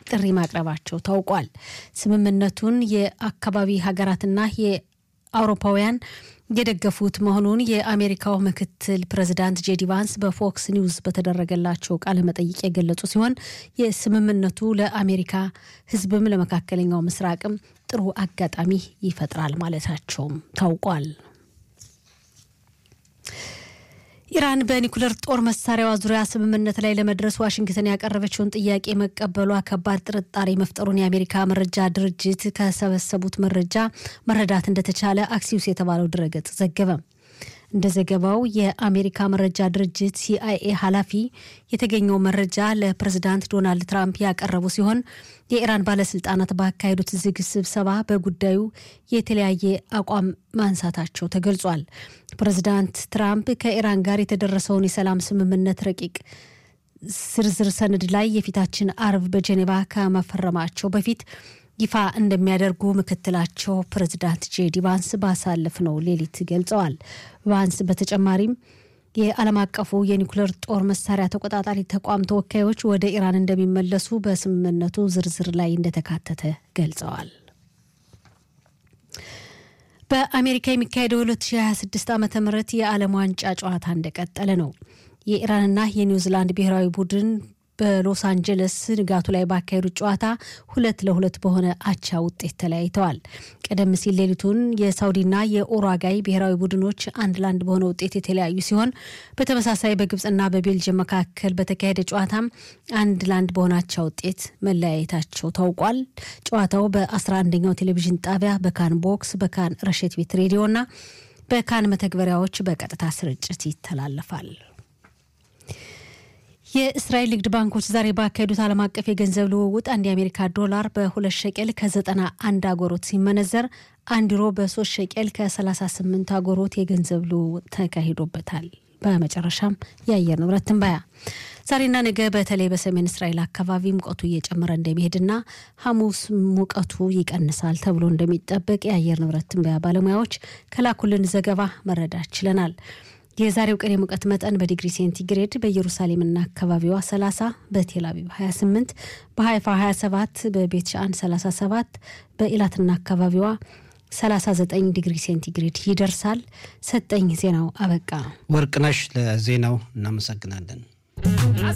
ጥሪ ማቅረባቸው ታውቋል። ስምምነቱን የአካባቢ ሀገራትና የአውሮፓውያን የደገፉት መሆኑን የአሜሪካው ምክትል ፕሬዚዳንት ጄዲ ቫንስ በፎክስ ኒውስ በተደረገላቸው ቃለ መጠይቅ የገለጹ ሲሆን የስምምነቱ ለአሜሪካ ሕዝብም ለመካከለኛው ምስራቅም ጥሩ አጋጣሚ ይፈጥራል ማለታቸውም ታውቋል። ኢራን በኒኩለር ጦር መሳሪያዋ ዙሪያ ስምምነት ላይ ለመድረስ ዋሽንግተን ያቀረበችውን ጥያቄ መቀበሏ ከባድ ጥርጣሬ መፍጠሩን የአሜሪካ መረጃ ድርጅት ከሰበሰቡት መረጃ መረዳት እንደተቻለ አክሲዩስ የተባለው ድረገጽ ዘገበ። እንደ ዘገባው የአሜሪካ መረጃ ድርጅት ሲአይኤ ኃላፊ የተገኘው መረጃ ለፕሬዝዳንት ዶናልድ ትራምፕ ያቀረቡ ሲሆን የኢራን ባለስልጣናት ባካሄዱት ዝግ ስብሰባ በጉዳዩ የተለያየ አቋም ማንሳታቸው ተገልጿል። ፕሬዝዳንት ትራምፕ ከኢራን ጋር የተደረሰውን የሰላም ስምምነት ረቂቅ ዝርዝር ሰነድ ላይ የፊታችን አርብ በጄኔቫ ከመፈረማቸው በፊት ይፋ እንደሚያደርጉ ምክትላቸው ፕሬዚዳንት ጄዲ ቫንስ ባሳለፍነው ሌሊት ገልጸዋል። ቫንስ በተጨማሪም የዓለም አቀፉ የኒኩሌር ጦር መሳሪያ ተቆጣጣሪ ተቋም ተወካዮች ወደ ኢራን እንደሚመለሱ በስምምነቱ ዝርዝር ላይ እንደተካተተ ገልጸዋል። በአሜሪካ የሚካሄደው 2026 ዓ ም የዓለም ዋንጫ ጨዋታ እንደቀጠለ ነው። የኢራንና የኒውዚላንድ ብሔራዊ ቡድን በሎስ አንጀለስ ንጋቱ ላይ ባካሄዱት ጨዋታ ሁለት ለሁለት በሆነ አቻ ውጤት ተለያይተዋል። ቀደም ሲል ሌሊቱን የሳውዲና የኡራጋይ ብሔራዊ ቡድኖች አንድ ለአንድ በሆነ ውጤት የተለያዩ ሲሆን በተመሳሳይ በግብፅና በቤልጅየም መካከል በተካሄደ ጨዋታም አንድ ለአንድ በሆነ አቻ ውጤት መለያየታቸው ታውቋል። ጨዋታው በ11ኛው ቴሌቪዥን ጣቢያ በካን ቦክስ፣ በካን ረሸት ቤት ሬዲዮና በካን መተግበሪያዎች በቀጥታ ስርጭት ይተላለፋል። የእስራኤል ንግድ ባንኮች ዛሬ ባካሄዱት ዓለም አቀፍ የገንዘብ ልውውጥ አንድ የአሜሪካ ዶላር በሁለት ሸቄል ከዘጠና አንድ አጎሮት ሲመነዘር አንድ ዩሮ በሶስት ሸቄል ከ38 አጎሮት የገንዘብ ልውውጥ ተካሂዶበታል። በመጨረሻም የአየር ንብረት ትንበያ ዛሬና ነገ በተለይ በሰሜን እስራኤል አካባቢ ሙቀቱ እየጨመረ እንደሚሄድና ሐሙስ ሙቀቱ ይቀንሳል ተብሎ እንደሚጠበቅ የአየር ንብረት ትንበያ ባለሙያዎች ከላኩልን ዘገባ መረዳት ችለናል። የዛሬው ቀን የሙቀት መጠን በዲግሪ ሴንቲግሬድ በኢየሩሳሌምና አካባቢዋ 30፣ በቴል አቪቭ 28፣ በሀይፋ 27፣ በቤት ሻአን 37፣ በኢላትና አካባቢዋ 39 ዲግሪ ሴንቲግሬድ ይደርሳል። ሰጠኝ ዜናው አበቃ። ወርቅነሽ ለዜናው እናመሰግናለን።